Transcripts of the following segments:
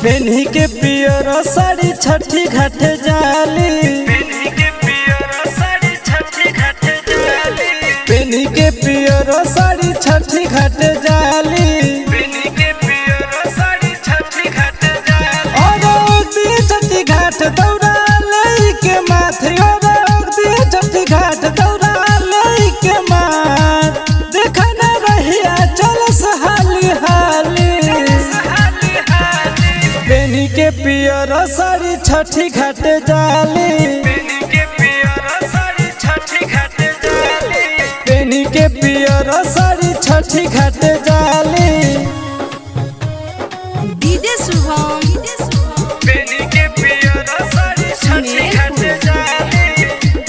पेन्ही के पियर साड़ी छठी घाट जाली पेन्ही के पियर साड़ी छठी घाट जाली पेन्ही के पियर साड़ी छठी घाट जाली पेन्ही के पियर साड़ी छठी घाट जाली और दिए छठी घाट दौड़ा ले के माथे और दिए छठी घाट दौड़ा ले के माथ देखा न रहिया चल सहाली हाली हाली हाली पेनी के पियर साड़ी छठी घाट जाली पेन्ही के पियर साड़ी छठी घाट जाली पेनी के पियर साड़ी छठी घाट जाली डीजे शुभम पेन्ही के पियर साड़ी छठी घाट जाली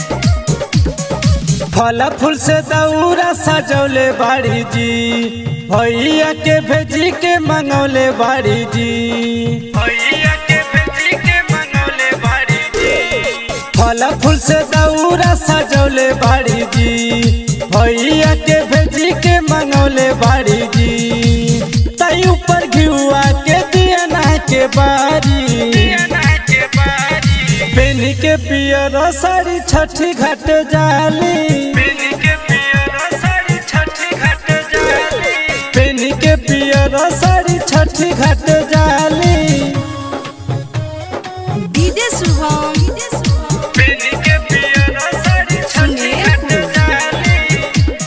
फल फूल से दौरा सजौले बाड़ी जी भैया के भेजी के मंगौले बाड़ी जी भैया के बेटी के मनौले बाड़ी जी फल फूल से दौरा सजौले बाड़ी जी भैया के भेजी के मंगौले बाड़ी जी तई ऊपर घिउआ के दियना के बारी पियना के बारी पेनी के पियर साड़ी छठी घाट जाली पेन्ही के पियर साड़ी छठी घाट जाली पेनी के पियर साड़ी छठी घाट जाली डीजे शुभम पेन्ही के पियर साड़ी छठी घाट जाली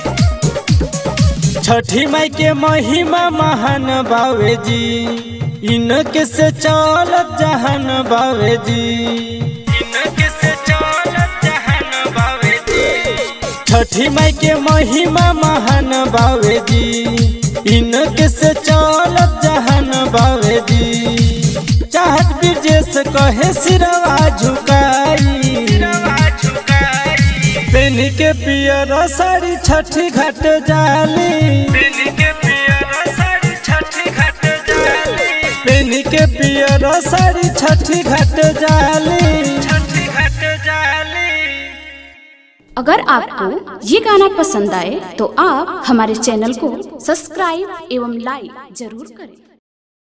छठी माई के महिमा महान बावे जी इनके से चलत जहान बावे जी इनके से चलत जहान बावे जी छठी माई के महिमा महान बावे जी इनके से चलत जहान बावे जी चाहत ब्रजेश कहे सिरवा झुकाई रवा झुकाई पेनी के पियर साड़ी छठी घाट जाली पेन्ही के पियर साड़ी छठी घाट जाली पेनी के पियर साड़ी छठी घाट जाली छठी घाट जाली अगर आपको ये गाना पसंद आए तो आप हमारे चैनल को सब्सक्राइब एवं लाइक जरूर करें